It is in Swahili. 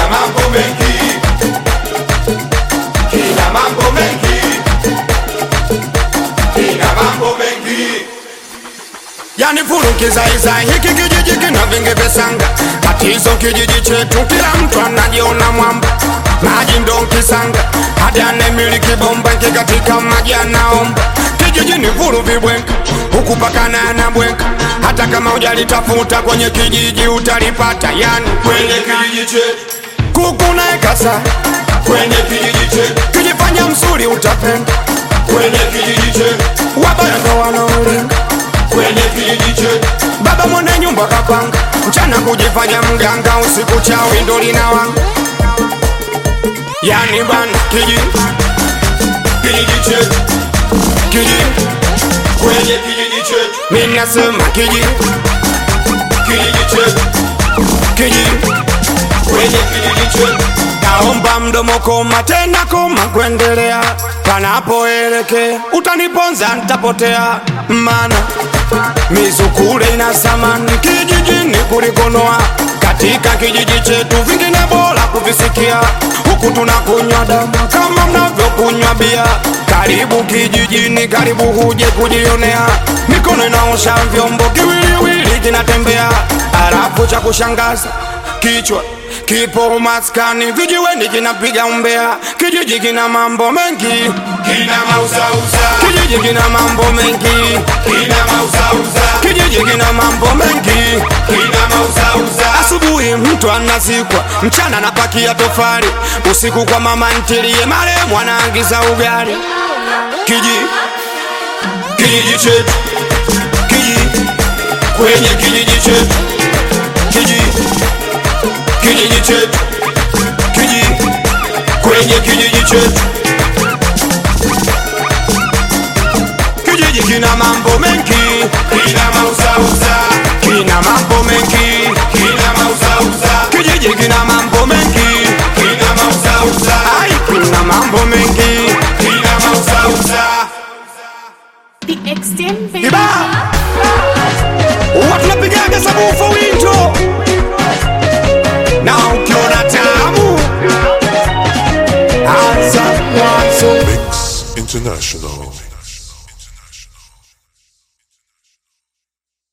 mambo mengi, kina mambo mengi, kina mambo mengi. yani furukizaiza hiki kijiji kina vingi visanga tatizo kijiji chetu kila mtu anajiona mwamba maji ndo kisanga hadi anemiliki bomba nki katika maji anaomba kijiji ni vuru vibwenka huku pakana anabwenka hata kama ujalitafuta kwenye kijiji utalipata yani Kwenye kijiji chetu, kuku naekasa kwenye kijiji chetu, kijifanya msuri utapenda kwenye kijiji chetu, wabaya ndo wanaolinga kwenye kijiji chetu, baba mwenye nyumba kapanga mchana kujifanya mganga usiku chawi ndo linawanga yani bana kiji kijiji chetu, kiji kwenye kijiji chetu, minasema kiji kijiji chetu, kiji kwenye kijiji chetu. naomba mdomo koma tena koma kuendelea panapoelekea utaniponza ntapotea mana mizukule ina samani kijijini kulikonoa katika kijiji chetu vingine bora kuvisikia huku tunakunywa damu kama mnavyokunywa bia karibu kijijini karibu huje kujionea mikono inaosha vyombo kiwiliwili kinatembea halafu cha kushangaza kichwa kipo maskani vijiweni kinapiga umbea kijiji kina mambo mengi Kina mauzauza, kijiji kina mambo mengi kina mauzauza, kijiji kina mambo mengi kina mauzauza. asubuhi mtu anazikwa mchana anapakia tofali usiku kwa mama ntilie maremu anaangiza ugali kiji Kijiji chetu, kiji kwenye kijiji chetu, kiji kijiji chetu, kiji kwenye kijiji chetu. kijiji kina mambo mengi Kina mauzauza, kina mambo mengi kina mauzauza, kijiji kina mambo mengi kina mauzauza, ai kina mambo mengi kina mauzauza. The extent baby. Iba huwa tunapigaga sabufa winto na ukiona tamu anza mwanzo Mix International.